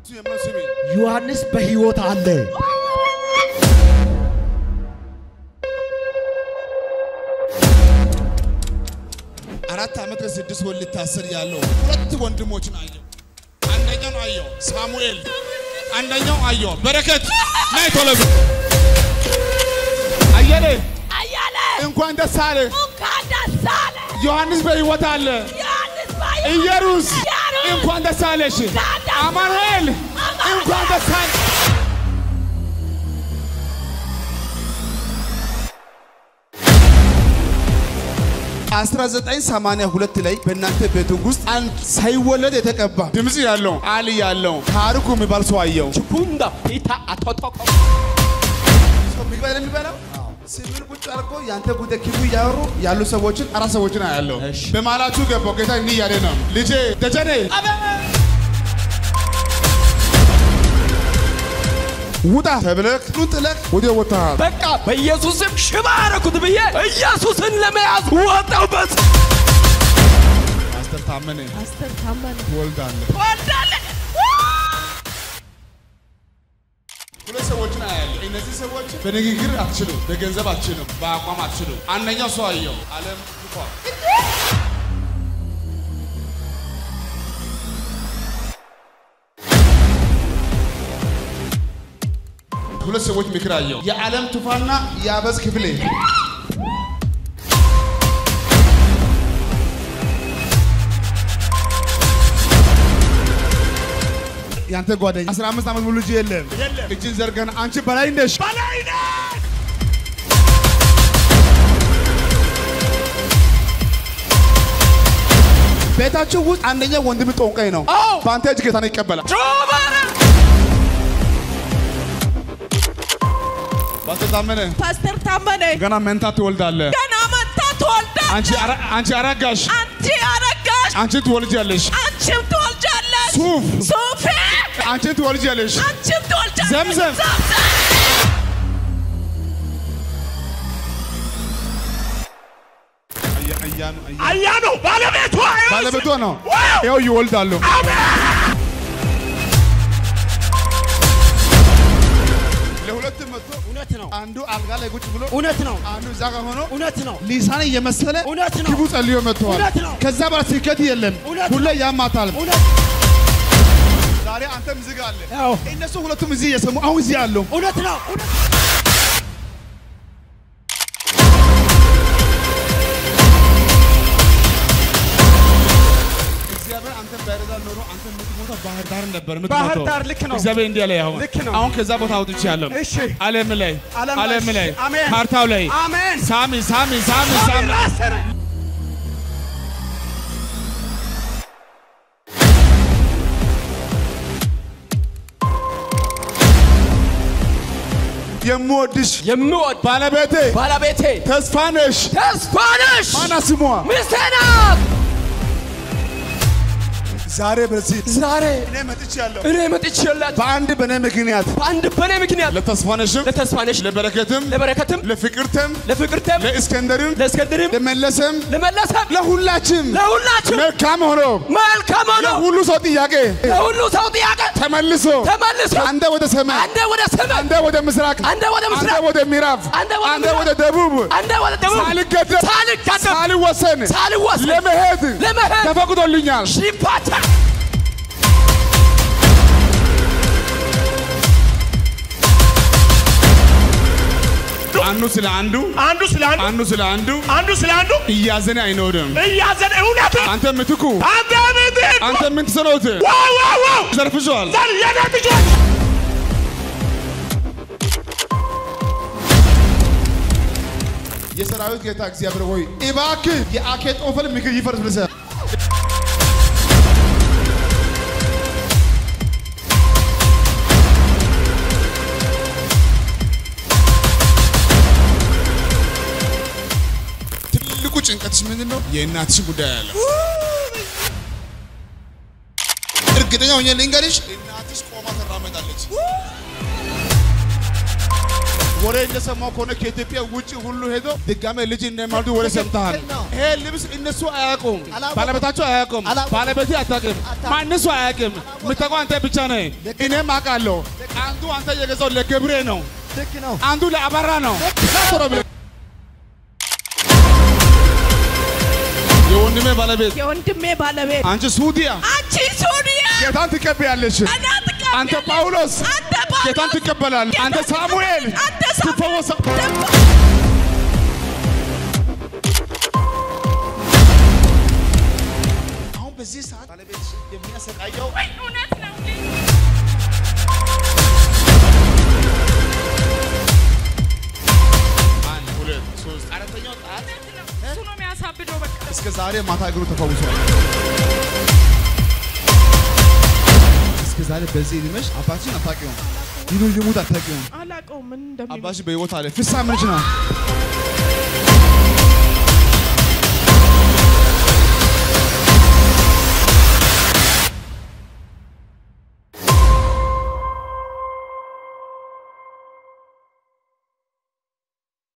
እሱ የምለው ስሚ ዮሐንስ በሕይወት አለ። አራት ዓመት ለስድስት ወር ሊታሰር ያለው ሁለት ወንድሞችን አየው። አንደኛውን አየው ሳሙኤል፣ አንደኛው አየው በረከት። ናይ ቶሎ በል። አየለ አያለ እንኳን ደስ አለ። እንኳን ደስ አለ። ዮሐንስ በሕይወት አለ። ዮሐንስ ባይ- ኢየሩስ ኢየሩስ እንኳን ደስ አለሽ። እንኳን ደስ አማኑኤል እንኳን ደስ አለ። አስራ ዘጠኝ ሰማንያ ሁለት ላይ በእናንተ ቤት ውስጥ አንድ ሳይወለድ የተቀባ ድምፅ ያለው አል ያለው ታሪኩ የሚባል ሰው አየው። ቹፑንዳ ፒታ አቶቶኮ ሰው ምግብ አይደል የሚበላው? ስምን ቁጭ አድርጎ ያንተ ጉዳይ ክፉ እያወሩ ያሉ ሰዎችን አራት ሰዎችን አያለው። በማላችሁ ገባው ጌታ እንዲህ እያለ ነው፣ ልጄ ደጀኔ ውጣ ተብለህ ኑን ጥለህ ወደ ወጥተሃል። በቃ በኢየሱስም ሽባ አረኩት ብዬ ኢየሱስን ለመያዝ ወጣሁበት። ፓስተር ታመነ ፓስተር ታመነ ትወልዳለህ። ትወልዳለህ። ሁለት ሰዎችን አያለሁ። እነዚህ ሰዎች በንግግር አትችሉም፣ በገንዘብ አትችሉም፣ በአቋም አትችሉም። አንደኛው ሰው አየው አለም ቱፋ ሁለት ሰዎች ምክር አየው። የዓለም ቱፋና የአበዝ ክፍሌ ያንተ ጓደኛ 15 ዓመት ሙሉ ልጅ የለም። እጅን ዘርገን አንቺ በላይ ነሽ በላይ ቤታችሁ ውስጥ አንደኛ ወንድም ጦንቃይ ነው። አዎ። በአንተ እጅ ጌታን ይቀበላል። ጩባረ ፓስተር ታመነ ፓስተር ታመነ ገና መንታ ትወልዳለህ። ገና መታ ትወልዳለህ። አንቺ አረ- አንቺ አረጋሽ፣ አንቺ አረጋሽ፣ አንቺ ትወልጃለሽ። አንቺም ትወልጃለሽ። ሱፍ ሱፌ አንቺ ትወልጃለሽ። አንቺም ትወልጃለሽ። ዘምዘም። አያ ነው ባለቤቱ ባለቤቷ ነው። ይኸው ይወልዳሉ። ለሁለትም መጥቶ እውነት ነው፣ አንዱ አልጋ ላይ ቁጭ ብሎ እውነት ነው፣ አንዱ እዛ ጋር ሆኖ እውነት ነው፣ ሊሳን እየመሰለ እውነት ነው፣ ክፉ ጸልዮ መጥተዋል። እውነት ነው። ከዛ በኋላ ስኬት የለም፣ እውነት ሁሌ ያማታል። እውነት ዛሬ አንተም እዚህ ጋር አለ፣ አዎ፣ እነሱ ሁለቱም እዚህ እየሰሙ አሁን እዚህ አሉ። እውነት ነው፣ እውነት እግዚአብሔር አንተ ባይረዳ ኖሮ አንተ የምትሞተው ባህር ዳር ነበር ባህር የምትሞተው። ዳር ልክ ነው። እግዚአብሔር እንዲህ አለ አሁን ልክ ነው። አሁን ከዛ ቦታ አውጥቼ ያለው እሺ ዓለም ላይ ዓለም ላይ ዓለም ላይ አሜን። ካርታው ላይ አሜን ሳሚ ሳሚ ሳሚ ሳሚ ራሰነ የምወድሽ የምወድ ባለቤቴ ባለቤቴ ተስፋ ነሽ። ተስፋ ነሽ ማና ስሟ ሚስቴ ናት። ዛሬ በዚህ ዛሬ እኔ መጥቻለሁ። እኔ መጥቼላት በአንድ በእኔ ምክንያት በአንድ በኔ ምክንያት ለተስፋነሽም ለተስፋነሽ ለበረከትም ለበረከትም ለፍቅርተም ለፍቅርተም ለእስከንደርም ለእስከንድርም ለመለሰም ለመለሰም ለሁላችም ለሁላችሁ መልካም ሆኖ መልካም ሆኖ ለሁሉ ሰው ጥያቄ ለሁሉ ሰው ጥያቄ ተመልሶ ተመልሶ አንደ ወደ ሰማይ አንደ ወደ ሰማይ አንደ ወደ ምስራቅ አንደ ወደ አንደ ምስራቅ ወደ ምዕራብ አንደ ወደ አንደ ምዕራብ ወደ ደቡብ አንደ ወደ ደቡብ ሳልገደብ ሳልገደብ ሳልወሰን ሳልወሰን ለመሄድ ለመሄድ ተፈቅዶልኛል። ሽፓታ አንዱ ስለ አንዱ አንዱ ስለ አንዱ አንዱ ስለ አንዱ አንዱ ስለ አንዱ እያዘነ አይኖርም። እያዘን እውነት አንተ ምትኩ አንተ ምትክ አንተ ምን ትሰሩት ዋው ዋው ዋው ዘርፍሷል። ዘር የኔ ልጆች የሰራዊት ጌታ እግዚአብሔር ሆይ እባክህ የአኬጦፈል ምክር ይፈርስ ብለህ ትልቁ ጭንቀትሽ ምንድን ነው? የእናትሽን ጉዳይ ያለው እርግጠኛ ሆኜ ልንገርሽ፣ እናትሽ ቆማ ትራመዳለች። ወሬ እንደሰማው ከሆነ ከኢትዮጵያ ውጭ ሁሉ ሄዶ ድጋሜ ልጅ እንደማልዱ ወሬ ሰምተሃል። ትክክል ነው። ይሄ ልብስ እነሱ አያውቁም፣ አላወቁም። ባለቤታቸው አያውቁም፣ አላወቁም። ባለቤቴ አታውቅም፣ ማንሱ አያውቅም። የምታውቀው አንተ ብቻ ነህ። እኔም አውቃለሁ። አንዱ አንተ የገዛው ለገብሬ ነው፣ ልክ ነው። አንዱ ለአበራ ነው። ቶሎ ብለህ የወንድሜ ባለቤት የወንድሜ ባለቤት አንቺ ሱዲያ አንቺ ሱሪያ ጌታን ትቀበያለሽ። እና ትቀበያለሽ። አንተ ጳውሎስ አንተ ጳውሎስ ጌታን ትቀበላለህ። አንተ ሳሙኤል አንተ ሳሙኤል ትፈወሳ አሁን በዚህ ሰዓት ባለቤት የሚያሰቃየው እውነት ነው። አንድ ሁለት ሶስት አራተኛው ጣት እሱ ነው የሚያሳብደው። በቃ እስከ ዛሬ ማታ እግሩ ተፈውሷል። እስከ ዛሬ በዚህ እድሜሽ አባትሽን አታውቂውም፣ ይኑር ይሙት አታውቂውም። አላውቀውም ምን እንደሚል አባትሽ በሕይወት አለ። ፍሳ ምንጭ ነው።